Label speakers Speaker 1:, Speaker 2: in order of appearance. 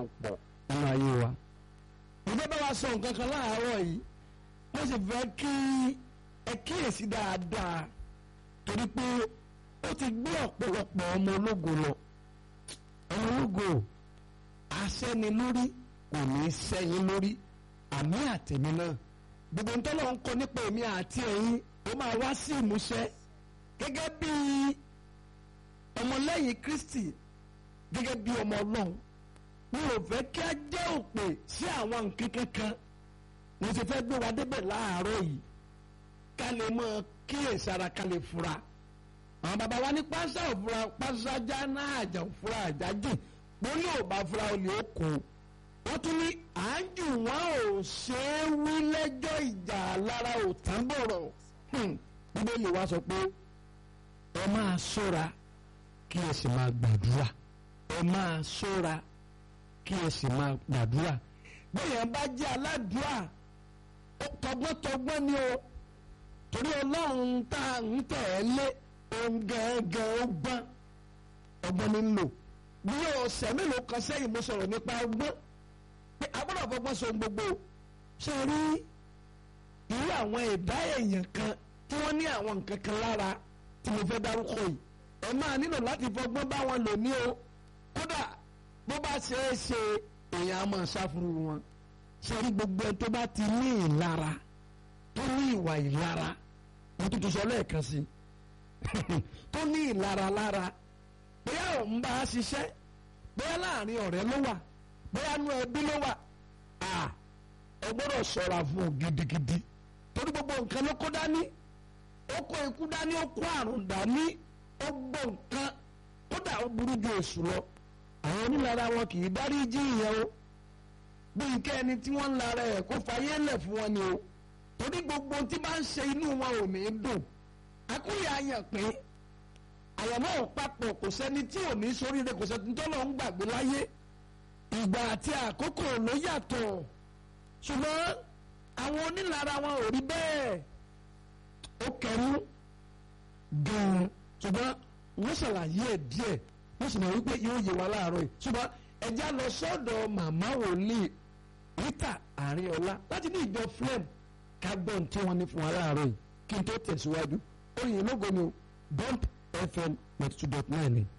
Speaker 1: pọ̀ nínú ayé wa. ìjọba bá wa sọ nǹkan kan láàárọ̀ yìí wọ́n sì fẹ́ kí ẹ kíyèsí dáadáa torí pé ó ti gbé ọ̀pọ̀lọpọ̀ ọmọ ológo lọ ọmọ ológo aṣẹ́ni lórí kò ní í sẹ́yìn lórí àmì àtẹ̀mí náà gbogbo ń tọ́lọ̀ ń kọ nípa èmi àti ẹ̀yin ó máa wá sí ìmúṣẹ gẹ́gẹ́ bí ọmọlẹ́yìn Kristi gẹ́gẹ́ bí ọmọ Ọlọ́run mi ò fẹ́ kí a jẹ́ òpè sí àwọn nǹkan kankan mo ti fẹ́ gbé wa débẹ̀ láàárọ̀ yìí ká lè mọ kíyèsára ká lè fura àwọn bàbá wa ní pásá òfura pásá já náà àjà òfura àjà jìn mo ní ò bá fura olè ó kó wọ́n tún ní àájù wọn ò ṣe é wí lẹ́jọ́ ìjà lára ò tán bọ̀rọ̀ bíbélì wa sọ pé ẹ máa ṣọ́ra kí ẹ sì máa gbàdúrà ẹ máa ṣọ́ra kí ẹ sì máa gbàdúrà bẹ́ẹ̀ bá jẹ́ aládùúrà tọgbọ́ntọgbọ́n ni o torí ọlọ́run tá à ń tẹ̀ ẹ́ lé ohun gẹ́gẹ́ ó gbọ́n ọgbọ́n ní ń lò bí ọ̀sẹ̀ mélòó kan sẹ́yìn mo sọ̀rọ̀ nípa ọgbọ́n pé agbọ́dọ̀ fọgbọ́n so gbogbo ṣe rí irú àwọn ẹ̀dá èèyàn kan tí wọ́n ní àwọn nǹkan kan lára tí mo fẹ́ dárúkọ yìí ẹ máa nílò láti fọgbọ́n bá wọn lò ní o kódà bó bá ṣe é ṣe èèyàn á máa ṣàfùrù wọn ṣe rí gbogbo ẹ tó bá ti ní ìlara tó ní ìwà ìlara mo tún ti sọ lẹ́ẹ̀kan sí tó ní ìlara lára bóyá òun bá a ṣiṣẹ́ bóyá láàrin ọ̀rẹ́ ló wà bóyá nú ẹbí ló wà à ẹ gbọ́dọ̀ ṣọ́ra fún un gidigidi torí gbogbo nǹkan ló kó dání ó kó ikú dání ó kó àrùn dání ó gbọ́ nǹkan kódà ó burú ju èṣù lọ àwọn onílara wọn kì í dárí jí ìyẹn o bí nǹkan ẹni tí wọ́n ń lara ẹ̀ kó fayé lẹ̀ fún wọn ni o torí gbogbo tí bá ń ṣe inú wọn ò ní dùn akúyà yàn pé àyàmọ́ òpapọ̀ kò sẹ́ni tí ò ní sóríire kò sẹ́ni tó lọ́ ń gbàgbé láyé ìgbà àti àkókò ló yàtọ̀ ṣùgbọ́n àwọn onílara wọn ò rí bẹ́ẹ̀ ó kẹrú gan-an ṣùgbọ́n wọ́n ṣàlàyé ẹ̀ díẹ̀ wọ́n sì mọ̀ wípé yóò yé wa láàárọ̀ yìí ṣùgbọ́n ẹja lọ sọ́dọ̀ màmá wòlíì Rita Àríọlá láti ní ìjọ flem ká gbọ́n tí wọ́n ní fún wa láàárọ̀ yìí kí n tó tẹ̀síwájú oyin lógo ni o bump fm ninety two dot nine ni.